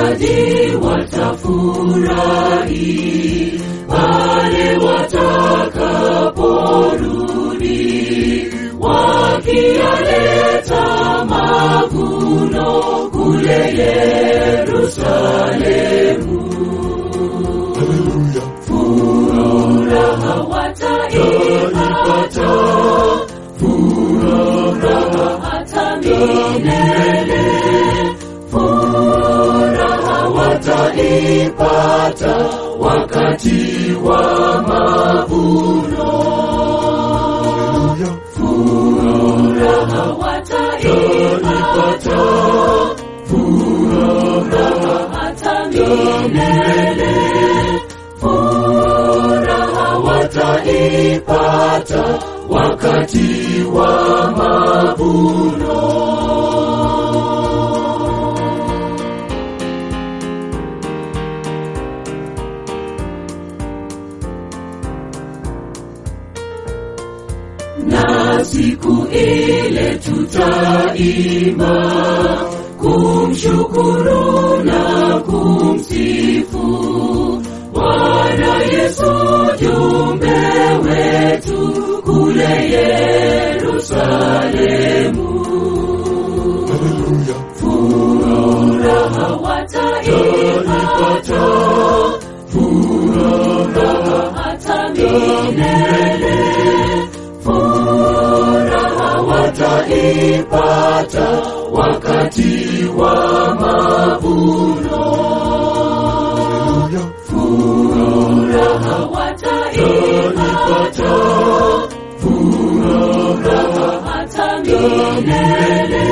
wavunaji watafurahi pale watakaporudi wakiyaleta mavuno kule Yerusalemu. Haleluya. Furaha wataipata, furaha hata milele. Furaha wataipata wakati wa mavuno. Haleluya. Furaha wataipata, furaha hata milele. Furaha wataipata wakati wa mavuno. na siku ile tutaimba kumshukuru na kumsifu Bwana Yesu jumbe wetu kule Yerusalemu. Haleluya. Furaha wataipata, furaha hata milele. Furaha wataipata wakati wa mavuno. Haleluya. Furaha wataipata, furaha hata milele.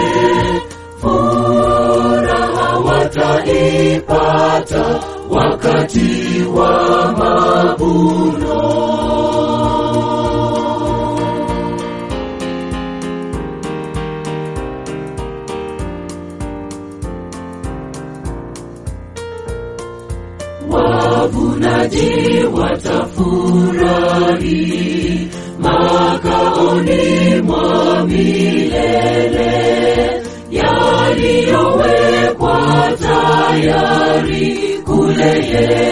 Furaha wataipata wakati wa mavuno. wavunaji watafurahi makaoni mwa milele yaliyowekwa tayari kule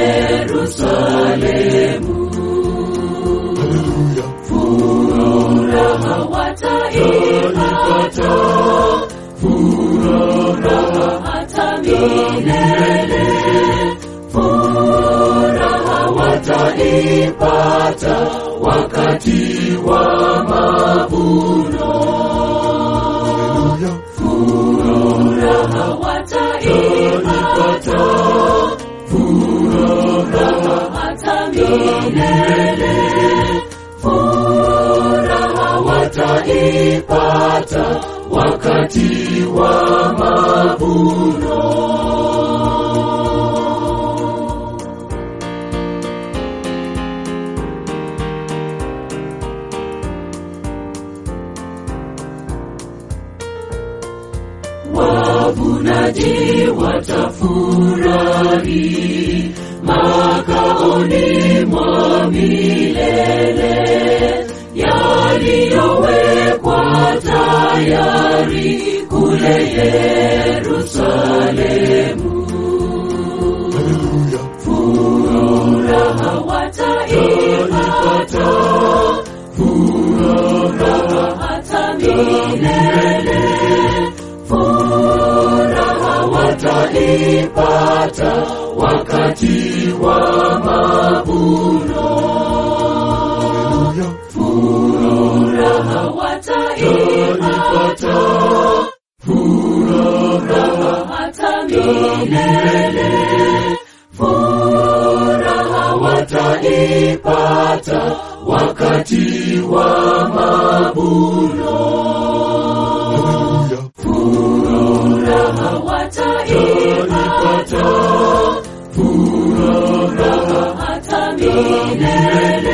Yerusalemu. Haleluya. Furaha wataipata, furaha hata milele. Furaha wataipata wakati wa mavuno. Haleluya. Furaha wataipata, furaha hata milele. Furaha wataipata wakati wa mavuno. wavunaji watafurahi makaoni mwa milele yaliyowekwa tayari kule Yerusalemu. Haleluya. Furaha wataipata, furaha hata milele. Furaha wataipata wakati wa mavuno. Haleluya. Furaha wataipata, furaha hata milele. Furaha wataipata wakati wa mavuno. Haleluya. Furaha wataipata, furaha hata milele.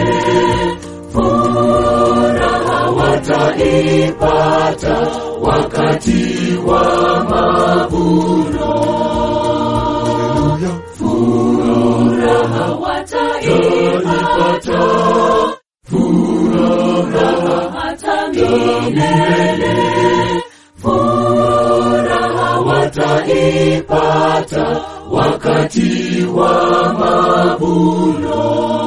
Furaha wataipata wakati wa mavuno. Haleluya. Furaha wataipata, furaha hata milele. Furaha wataipata wakati wa mavuno